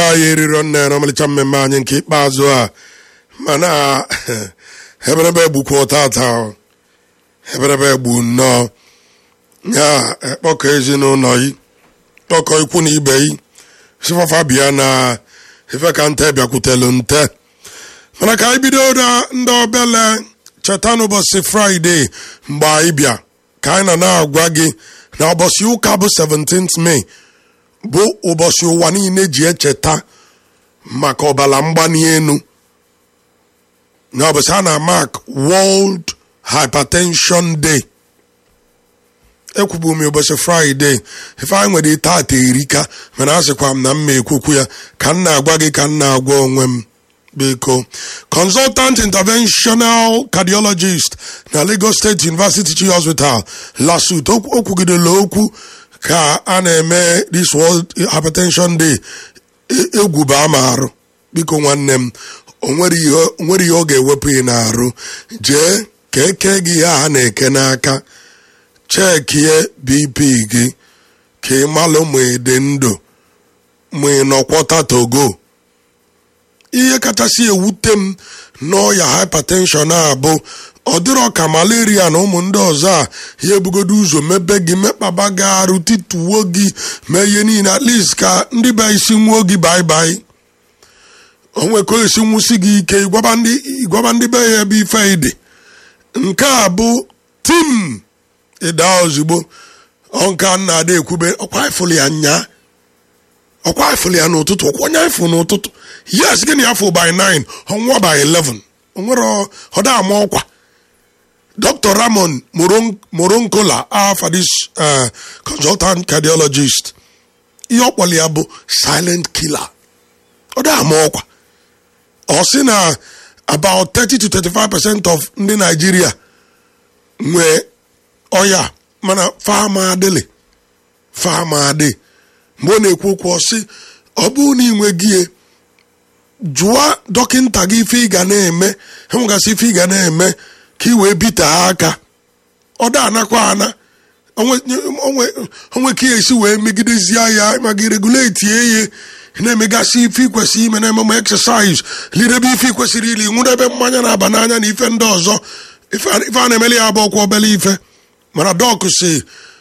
anyị eriro nne n'ọmalịcha mmemme anyị nke ikpeazụ a mana eberebe egbukwa tata eberebe egbu nnọọ ya kpọkọ ezinụlọ yi kpọkọ ikwu na ibe yi sifafa bịa na ife ka nte bịakwutelu nte mana ka anyị bido na ndị obele cheta n'ụbọchị fraịde mgbe anyị bịa ka anyị na na-agwa gị na ụbọchị ụka bụ 17th May bụ ụbọchị ụwa niile ji echeta maka ọbara mgbali elu na ụbọchị a na-amak World Hypertension Day ekwubu m ụbọchị fraịde ife anyị nwere tata erika mana asịkwa m na mma ekwukwu ya ka m na-agwa gị ka m na-agwa onwe m biko consultant interventional cardiologist na Lagos State University Teaching Hospital lasut okwugidela okwu ka a na-eme this World Hypertension Day egwu bụ ama arụ biko nwanne m onwere ihe ọ ga-ewepụ ị na-arụ jee ka eke gị ihe a na-eke n'aka chekie bp gị ka ị malụ ma ị dị ndụ ma ị nọkwọta togo ihe kachasị ewute m n'ọya hypertension a bụ ọ dịrọ ka malaria na ụmụ ndị ọzọ a ya ebugodo ụzọ mebe gị mekpaba gị arụ tituo gị mee ihe niile at least ka ndị be isi nwuo gị baibai onweko esi nwụsi gị ike ịgwaba ndị be ya ebe ife ịdị nke a bụ tim ịda ozugbo ọnka nna ada ekwube ọkwa ifụlụ ya nya ọkwa ifụlụ ya n'ụtụtụ ọkwa onye ifụ n'ụtụtụ yes gịnị afọ by 9 ọnwa by 11 onwere ọda ama ọkwa dr ramon moronkola afa this consultant cardiologist ihe ọkpọrọ ya bụ silent killer ọda ama ọkwa ọ sị na about 30 to 35 percent of ndị Nigeria nwee ọya mana fama adịlị fama adị mgbe ọ na-ekwu okwu ọsị ọ bụrụ na ị nweghị jụọ dọkịnta gị ife ị ga na-eme enwegasị ife ị ga na-eme ka ị wee bite aka ọ da anakwa ana onwe ka esi wee megidezie ya ma gị reguleti ihe na-emegasị ife ikwesị ime na-ememe exercise lidebe ife ikwesịrị ili nwụdebe mmanya na-aba n'anya na ife ndị ọzọ ife a na-emeli ya bụ ọkwa obele ife mana dọk si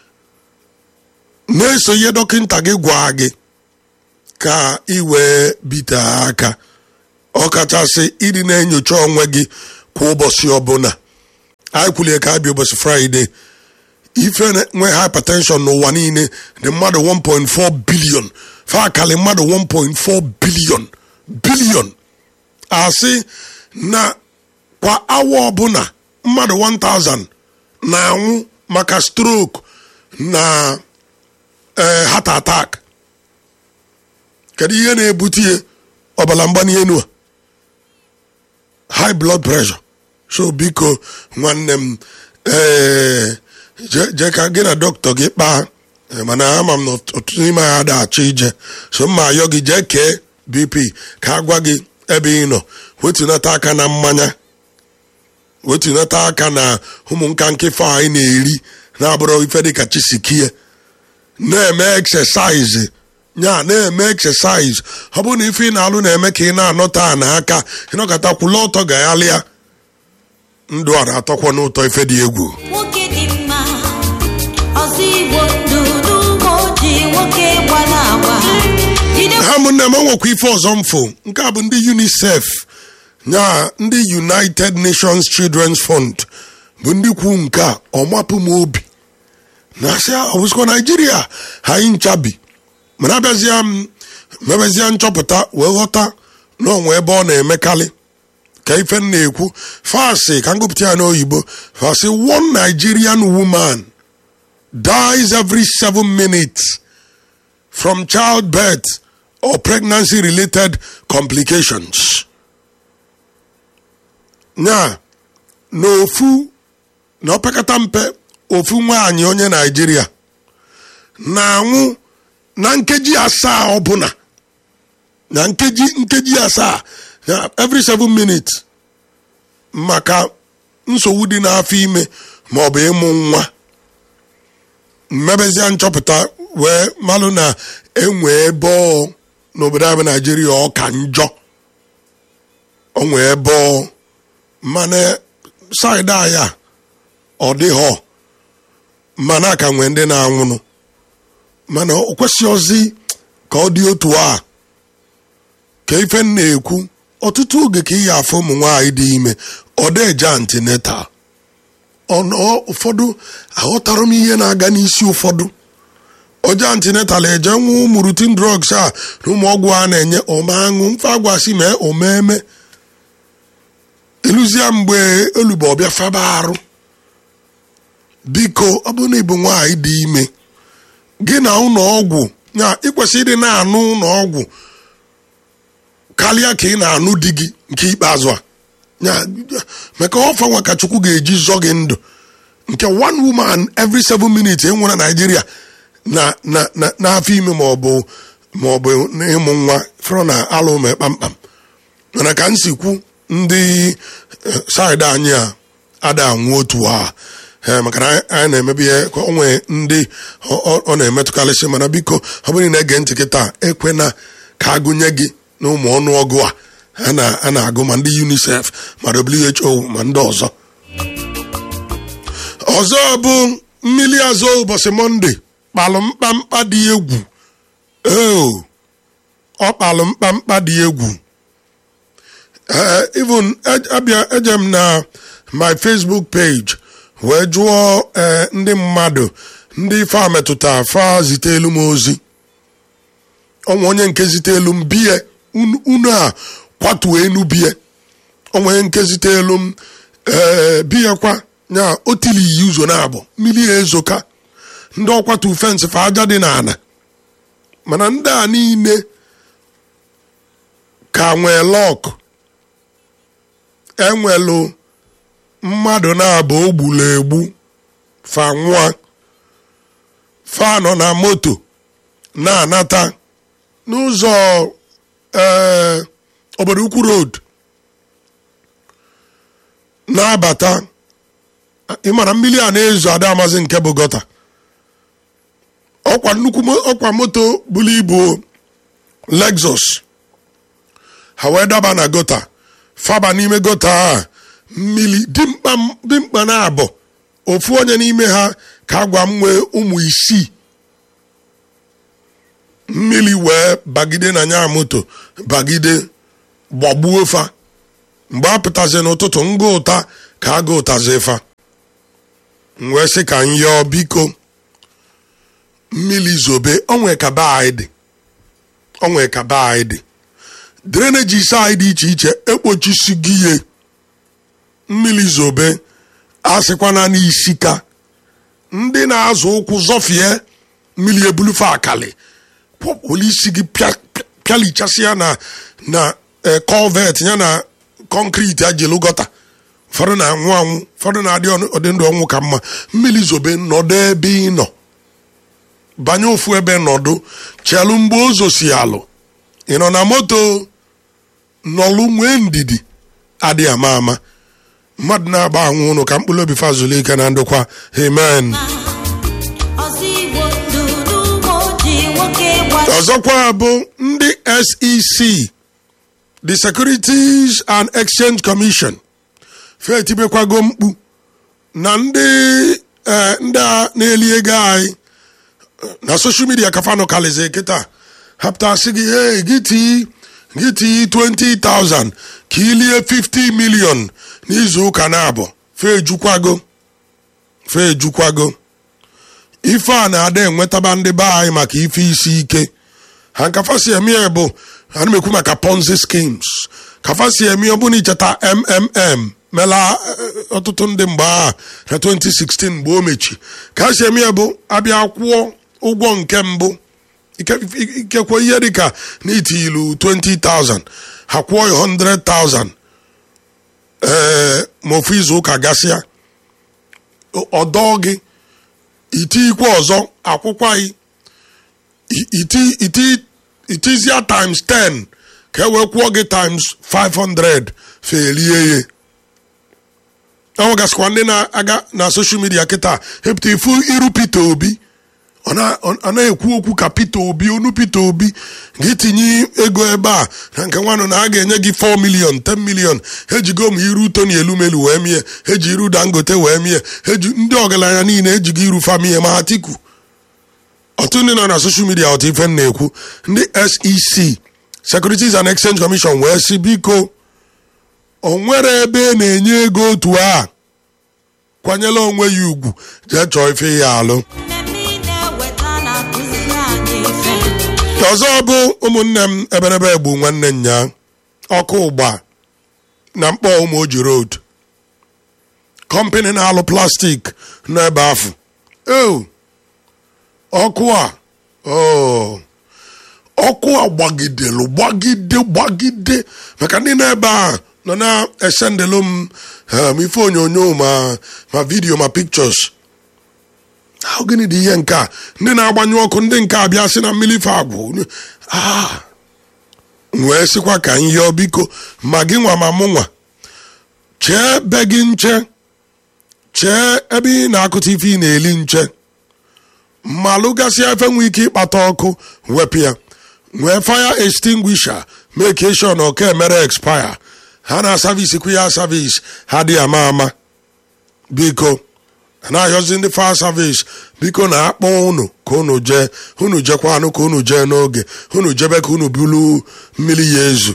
na-eso ihe dọkịnta gị gwa gị ka ị wee bite aka ọkachasị ịdị na-enyocha onwe gị kwa ụbọchị ọbụla anyị kwulie ka abịa ụbọchị fraịde ife nwe hypertension n'ụwa niile dị mmadụ 1.4 bilion fakali mmadụ 1.4 bilion bilion asị na kwa awa ọbụla mmadụ 1000 na-anwụ maka stroke na heart attack kedu ihe na-ebute ihe ọbara mgbali elu a high blood pressure so biko nwanne m ee jee ka gị na dọkịta gị kpaa mana ama m na ọtụtụ n'ime ha da-achọ ije so mma ayọ gị jee kee bp ka a gwa gị ebe ị nọ wetunata aka na mmanya wetunata aka na ụmụ nka nkịfa anyị na-eri na-abụrụ ife dịka chisikie na-eme exercise nya na-eme exercise ọ bụrụ na ife ị na-alụ na-eme ka ị na-anọta a n'aka ịnọkọta kwụla ọtọ gaghalịa ndụ a na-atọkwa n'ụtọ ife dị egwu nwoke dị mma ọzọ igbo ndụdụ moji nwoke gbara agba jide ha ụmụnne m enwekwa ife ọzọ mfụ nke a bụ ndị unicef nya ndị united nations children's fund bụ ndị kwu nke a ọmapụ m obi na asị ọbụsịkwa naijiria ha anyị nchabi mana abịazịa m mebezie nchọpụta wee ghọta na onwe ebe ọ na-emekarị ka ife m na-ekwu fasị ka ngụpụta ya n'oyibo fasị one nigerian woman dies every seven minutes from childbirth or pregnancy related complications nya na ofu na opekata mpe ofu nwaanyị onye naijiria na-anwụ na nkeji asaa ọbụla na nkeji nkeji asaa na every seven minutes maka nsogbu dị n'afọ ime ma ọ bụ ịmụ nwa mmebezia nchọpụta wee malụ na enwe ebe ọ n'obodo anyị bụ naijiria ọ ka njọ o nwee ebe ọ mana saịdị anyị a ọ dịghọ mana ka nwee ndị na-anwụnụ mana o kwesịghịzi ka ọ dị otu a ka ife m na-ekwu ọtụtụ oge ka ị ya afụ ụmụ nwaanyị dị ime ọ deje antinetal ọnụ ụfọdụ aghọtara m ihe na-aga n'isi ụfọdụ oje antinetal eje nwa ụmụ rutin drugs a na ụmụ ọgwụ a na-enye ọmaṅụ mfe agwasị mee omeme ịlụzie mgbe olugbo ọbịa faba arụ biko ọ bụrụ na ịbụ nwaanyị dị ime gị na ụlọ ọgwụ ya ịkwesị ịdị na-anụ ụlọ ọgwụ karịa ka ị na-anụ di gị nke ikpeazụ a ya maka ọfa nwa ka chukwu ga-eji zọ gị ndụ nke one woman every seven minutes enwe na naijiria na na na n'afọ ime ma ọ bụ ma ọ bụ ịmụ nwa fọrọ na alụ mee kpamkpam mana ka m si kwu ndị saịdị anyị a ada anwụ otu a ee maka na anyị na-emebi ihe ka o nwee ndị ọ na-emetụkarịsị mana biko ọ bụrụ na ege ntị kịta ekwena ka agụnye gị na ụmụ ọnụọgụ a a na-agụ ma ndị unicef ma who ma ndị ọzọ ọzọ bụ mmiri azụ ụbọchị mọnde kpalụ mkpamkpa dị egwu ee ọ kpalụ mkpamkpa dị egwu even abịa eje m na my facebook page wee jụọ ndị mmadụ ndị fa metụta fa zitelu m ozi ọnwa onye nke zitelu m bie unu a kwatuo enu bie onwe nke zitelu m ee biya kwa ya otili iyi ụzọ na abụ mmiri ezoka ndị ọkwatu fensị fa aja dị n'ala mana ndị a niile ka nwee lọk enwelu mmadụ na-abụ ogbulu egbu fa nwa fa nọ na moto na-anata n'ụzọ ee obodo ukwu road na-abata ịmara mmiri a na-ezo ada amazi nke bụ gọta ọkwa nnukwu ọkwa moto buru ibu lexus ha wee daba na gọta faba n'ime gọta a mmiri dimkpa na abụ ofu onye n'ime ha ka agwa m nwee ụmụ isii mmiri wee bagide na nya moto bagide gbagbuo fa mgbe a pụtazi n'ụtụtụ nga ụta ka a ga ụtazi fa wee sị ka m yọọ biko mmiri zobe onwe ka be anyị dị onwe ka be anyị dị drenejis anyị dị iche iche ekpochisi gị ihe mmiri zobe asịkwana n'isi ka ndị na-azụ ụkwụ zọfie mmiri ebulufe akali polisi gị pịalichasịa na na kọvet ya na kọnkriti ajelu gọta ụfọdụ na-anwụ anwụ ụfọdụ na-adị ọdị ndụ ọnwụ ka mma mmiri zobe nọdụ ebe ị nọ banye ofu ebe nọdụ chelu mgbe ụzọ si alụ ị nọ na moto nọlụ nwee ndidi adị ama ama mmadụ na-agba anwụ ụnụ ka mkpụrụ obi fazụlụ ike na ndokwa amen ọzọkwa bụ ndị sec the securities and exchange commission fetibekwago mkpu na ndị ndị a na-eli ego anyị na social media kafanụ kalizi kịta hapụtasị gị hey gị tii gị tii 20,000 ka ilie 50 million n'izu ụka na-abụ fejukwago fejukwago ife a na-ada enwetaba ndị be anyị maka ife isi ike ha nkafa si eme bụ ana m ekwu maka ponzi schemes kafa si eme ọ bụrụ icheta mmm mela ọtụtụ ndị mgbe a na 2016 mgbe o mechi ka ha si eme bụ abịa kwụọ ụgwọ nke mbụ ikekwe ihe dịka n'itilu 20,000 ha kwụọ ya 100,000 ee ma ofu izu ụka gasịa ọdọ gị itikwe ọzọ akwụkwaghị itizia times 10 ka e wee kwụọ gị times 500 felie ya enwegasịkwa ndị na-aga na soshal midia kịta hepụta ifu iru Peter Obi ọ na- ọ na-ekwu okwu ka Peter Obi onu Peter Obi gị tinye ego ebe a na nke nwanụ na a ga-enye gị 4 million 10 million ejigo m iru Tony Elumelu wee mie eji iru Dangote wee mie eji ndị ọgaranya niile ejigo iru famie ma Atiku ọtụtụ ndị nọ na soshal midia ọtụ ife m na-ekwu ndị SEC Securities and Exchange Commission wee sị biko o nwere ebe a na-enye ego otu a kwanyela onwe ya ugwu jee chọọ ife ya alụ mmemme ị na-eweta na-akụziri anyị ife ọzọ bụ ụmụnne m eberebe egbu nwanne nya ọkụ ụgba na mkpọ ụmụoji road kọmpani na-alụ plastik n'ebe afọ o ọkụ a o ọkụ a gbagidelu gbagide gbagide maka ndị na-ebe a nọ na-esendelu m um, ife onyonyo ma ma vidio ma pictures ahụ gịnị dị ihe nke a ndị na-agbanyụ ọkụ ndị nke a bịa sị na mmiri ife agwụ Ah. M wee sịkwa ka m yọọ biko ma gị nwa ma mụ nwa chee be gị nche chee ebe ị na-akụta ife ị na-eli nche ma lụgasịa efe nwee ike ịkpata ọkụ wepụ ya nwee fire extinguisher make sure na ọka emere expire ha na savisi kwu ya savisi ha dị ama ama biko na-ayọzi ndị fire service biko na akpọ unu ka unu jee unu jekwanụ ka unu jee n'oge unu jebe ka unu bulu mmiri ya ezu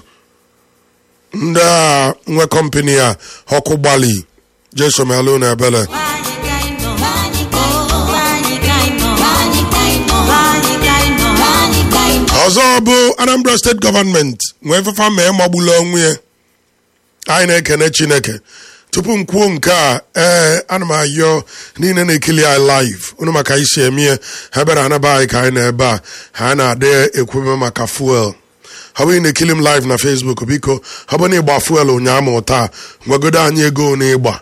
ndị a nwe kọmpani a ọkụ gbali jesomelu na ebele Anyị ka ị nọ. Anyị ka ị nọ. Anyị ka ị nọ. Anyị ka ị nọ. Anyị ka ị nọ. Anyị ka ị nọ. ọzọ bụ anambra steeti gọọmenti nwee fefa ma magbula onwe ya anyị na-ekene chineke tupu m kwuo nke a ee ana m ayọ niile na-ekili anyị live unu maka isi eme ya ha bịara anaba anyị ka anyị na ebe a ha na-adị ekwube maka fuel ọ bụghị na-ekili m live na facebook biko ọ bụ na ịgba fuel ụnyaahụ ma taa gwagodo anyị ego na ịgba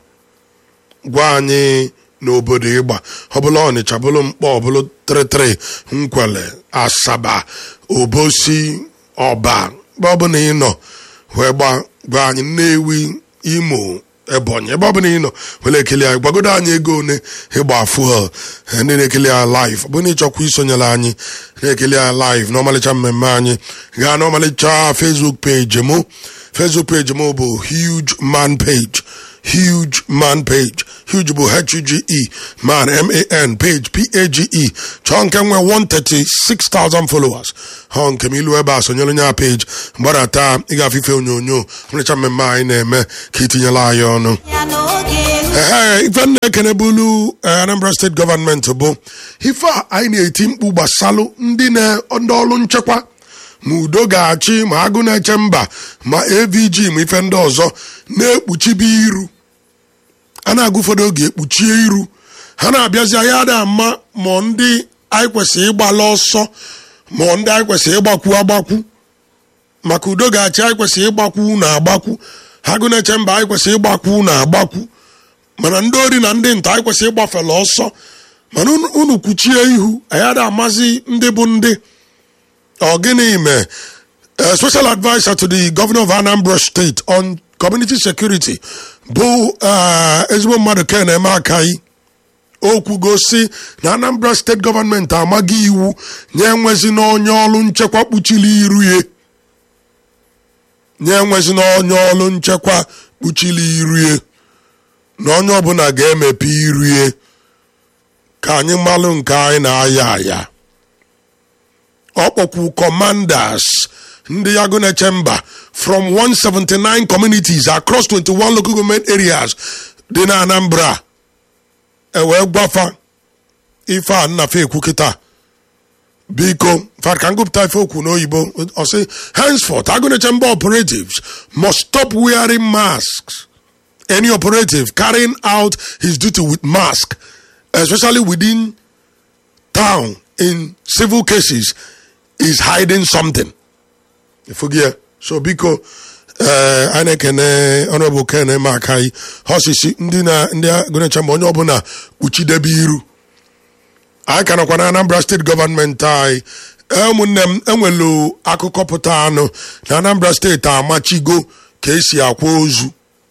gwa anyị n'obodo ịgba ọbụla ọnịcha bụlụ mkpọ ọbụlụ tịrịtịrị nkwele asaba obosi ọba ebe ọbụla ị nọ wee gba gwa anyị nnewi imo ebonyi ebe ọbụla ị nọ were ekele anyị gwagodo anyị ego one ịgba fuel eh, ndị na-ekele anyị live ọ bụrụ na ịchọkwa isonyere anyị na-ekele anyị live n'ọmalịcha mmemme anyị gaa n'ọmalịcha facebook page mụ facebook page mụ bụ huge man page huge man page huge bụ h-u-g-e man m-a-n page p-a-g-e chọọ nke nwe 136,000 followers họ nke m ilu ebe a sonyere onye a page mgbadata ịgafe ife onyonyo ọmụrịcha mmemme anyị na-eme ka itinyela anyị ọnụ Ya n'oge elu. ehe ife m na-ekene bụlu eh, anambra steeti gọọmenti bụ ife a anyị na-eti mkpu gbasalụ ndị na- ndị ọrụ nchekwa ma udo ga-achị ma agụ na-eche mba ma avg ma ife ndị ọzọ na-ekpuchibe iru a na-agụ ụfọdụ oge ekpuchie iru ha na-abịazi anyị ada ama ma ndị anyị kwesịrị ịgbala ọsọ ma ndị anyị kwesịrị ịgbakwu agbakwu maka udo ga-achị anyị kwesịrị ịgbakwu na agbakwu ha gụ na-eche mba anyị kwesịrị ịgbakwu na agbakwu mana ndị ori na ndị nta anyị kwesịrị ịgbafela ọsọ mana unu- unu kwuchie ihu anyị ada amazi ndị bụ ndị ọ gịnị mee a special advisor to the governor of Anambra State on community security bụ uh, ezigbo mmadụ ken eme akayi okwu gosi na Anambra steeti gọọmenti amaghị iwu nye enwezi n'onye ọrụ nchekwa kpuchiri iru ya nye enwezi n'onye ọrụ nchekwa kpuchiri iru ya na onye ọbụla ga-emepe iru ya ka anyị malụ nke anyị na-aya aya ọ kpọkwu commanders ndị yago na-eche mba from 179 communities across 21 local government areas dị na anambra ewee gwafa ife a nnafe ekwu kịta biko fat ka ngụpụta ife okwu n'oyibo ọ sị henceforth agụneche mba operatives must stop wearing masks any operative carrying out his duty with mask especially within town in civil cases is hiding something. Ifugia. So biko eh a na-ekene honorable ken makai hosisi ndị na ndị agụnecha ma onye ọbụla kpuchidebe iru anyị ka nọkwa na anambra steeti gọọmenti anyị Eh, ụmụnne m enwelu akụkọ pụta anụ na anambra steeti amachigo ka esi akwa ozu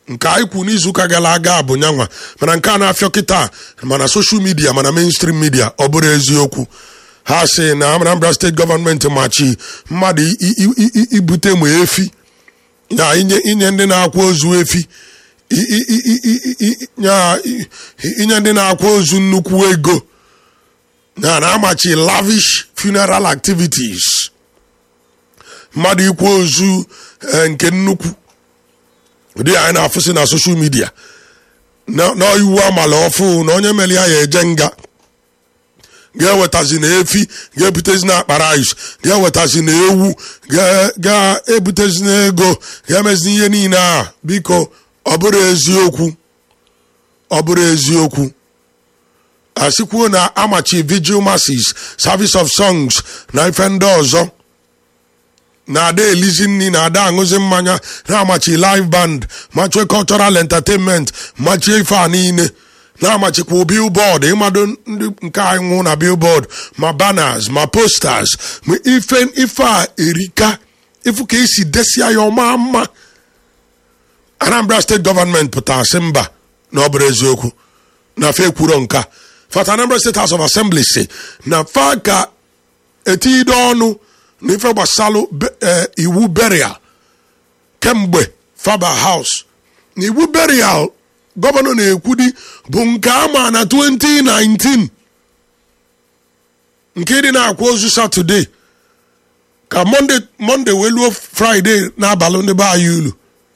nke anyị kwu n'izuụka gara aga bụ nyanwa mana nke a na-afịọ kịta mana soshal midia mana mainstream midia ọ bụrụ eziokwu ha sị na Anambra steeti gọọmenti machi mmadụ i- i- i- i- ibute ma efi na inye inye ndị na-akwa ozu efi i- i- i- i- i- i- nya- i- inye ndị na-akwa ozu nnukwu ego na na-amachi lavish funeral activities mmadụ ikwa ozu eh, nke nnukwu ụdị anyị na-afụsị na soshal midia na na iwu amala ọfụ na onye mere ya ya eje nga ga-ewetazi na efi ga-ebutezi na akpa rice ga-ewetazi na ewu ga- ga-ebutezi na ego ga-emezi ihe niile a biko ọ bụrụ eziokwu ọ bụrụ eziokwu asikwuo na amachi vigil masses service of songs na ife ndị ọzọ na-ada elizi nri na-ada aṅụzi mmanya na-amachi live band machie cultural entertainment machie ife a niile na-amachikwa billboard ịmado ndị nke anyị nwụ na billboard ma banners ma posters ma ife ife a erika ifu ka esi desia ya ọma mma anambra steeti gọọmenti pụtara sị mba na ọ bụrụ eziokwu na fa ekwuro nka fata anambra steeti house of assembly si na fa ka etiide ọnụ na ife gbasalụ be- eh, iwu burial kemgbe faba house na iwu burial gọvanọ na-ekwudi bụ nke ama na 2019 nke dị na-akwa ozu satọde ka monde monde wee luo fraịde n'abalị ndị be anyị ulu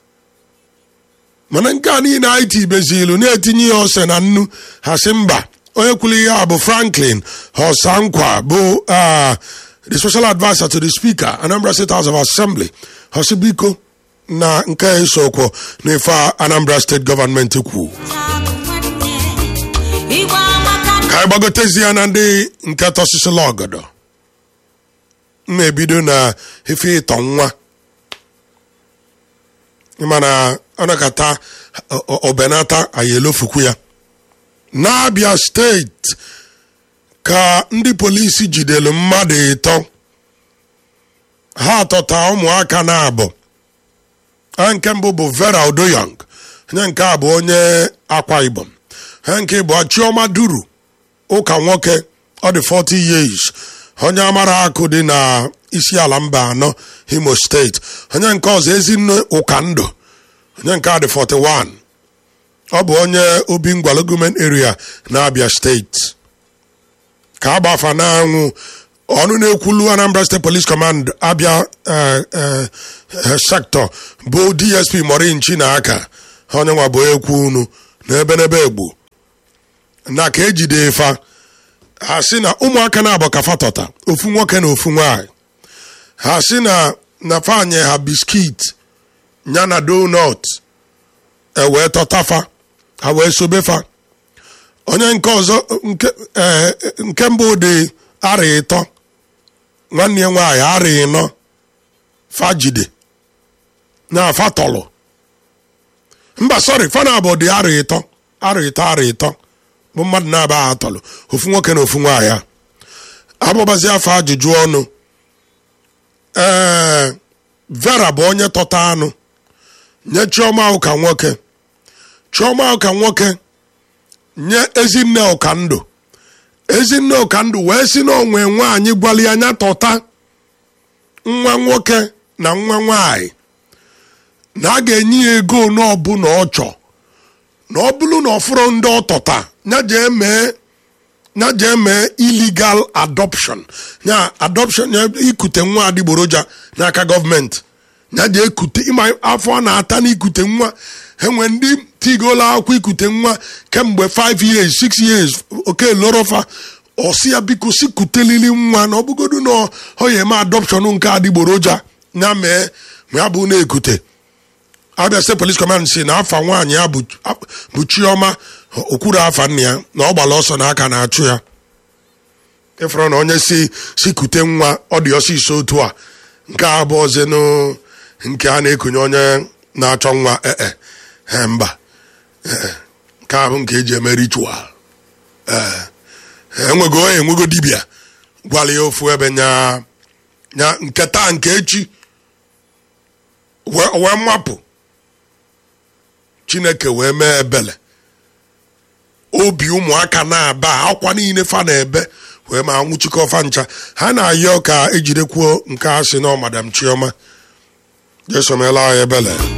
mana nke a niile anyị tibezi ilu na-etinye ya ose na nnu ha sị mba onye kwuru ihe a bụ franklin hosankwa bụ ah, the special adviser to the speaker anambra state house of assembly hosi biko na nke a esokwo n'ife a anambra state gọọmenti kwuo Igwe amaka ka anyị gbagotezi ya na ndị nke tọsịsịla ọgọdọ m na-ebido na ife ịtọ nwa mana ọ nakata ọ- ọ- obenata anyị elofukwu ya n'abịa steeti ka ndị polisi jidere mmadụ ịtọ ha atọta ụmụaka na-abụ ha nke mbụ bụ vera odoyang onye nke a bụ onye akwa ibom ha nke bụ chioma duru ụka nwoke ọ dị 40 years onye amara akụ dị na isi ala mba anọ imo steeti onye nke ọzọ ezinne ụka ndụ onye nke a dị 41 ọ bụ onye obi ngwalo gọọmenti area na abia steeti ka agbafa na-anwụ ọnụ na-ekwulu anambra state police command abia eh, eh, eh, sector bụ dsp morinchi na aka onye nwa bụ ekwu unu na ebe n'ebe egbu na ka ejide fa ha sị na ụmụaka na-abụ ka fatọta ofu nwoke na ofu nwanyị ha sị na na fanye ha biskit ya na donut ewee tọtafa ha wee sobe fa onye nke ọzọ nke eh, nke mbụ dị ara ịtọ nwanne ya nwaanyị ara ịnọ fajide na fatọlụ mba sọrị fana bụ dị ara ịtọ ara ịtọ ara ịtọ bụ mmadụ na-aba atọlụ ofu nwoke na ofu nwaanyị a abụbazi afọ ajụjụ ọnụ ee vera bụ onye tọta anụ nye chioma ụka nwoke chioma ụka nwoke nye ezinne ụka ndụ ezinne ụka ndụ wee si na onwe nwaanyị gwali anya tọta nwa nwoke na nwa nwaanyị na a ga-enye ya ego n'ọbụla ọ chọọ na ọ bụrụ na ọ fụrụ ndị ọ tọta ya jee mee ya jee mee illegal adoption ya adoption ya ikute nwa adịgboroja n'aka gọọmenti ya jee kute ịma afọ a na-ata n'ikute nwa enwe ndị tigola akwụkwọ ikute nwa kemgbe 5 years 6 years oke lorofa ọsi ya biko si kutelili nwa na ọbụgodu na ọ ya eme adoption nke adịgboroja ya mee ma ya bụ na-ekute abia state police command si na afa nwaanyị ya bụ bụ chioma okwuru afa nna ya na ọ gbara ọsọ na aka na-achụ ya ịfụrụ na onye si si kute nwa ọ dị ọsịsọ otu a nke a bụ ọzọ nke a na-ekunye onye na-achọ nwa ee e mba ee nke ahụ nke eji eme ritual ee enwego onye enwego dibịa gwara ya ofu ebe nya nya nke taa nke echi wee wee mmapụ chineke wee mee ebele obi ụmụaka na-aba akwa niile fa na-ebe wee ma nwụchikọ fa ncha ha na-ayọ ka ejidekwuo nke a sị na ọ madam chioma jesomela anyị ebele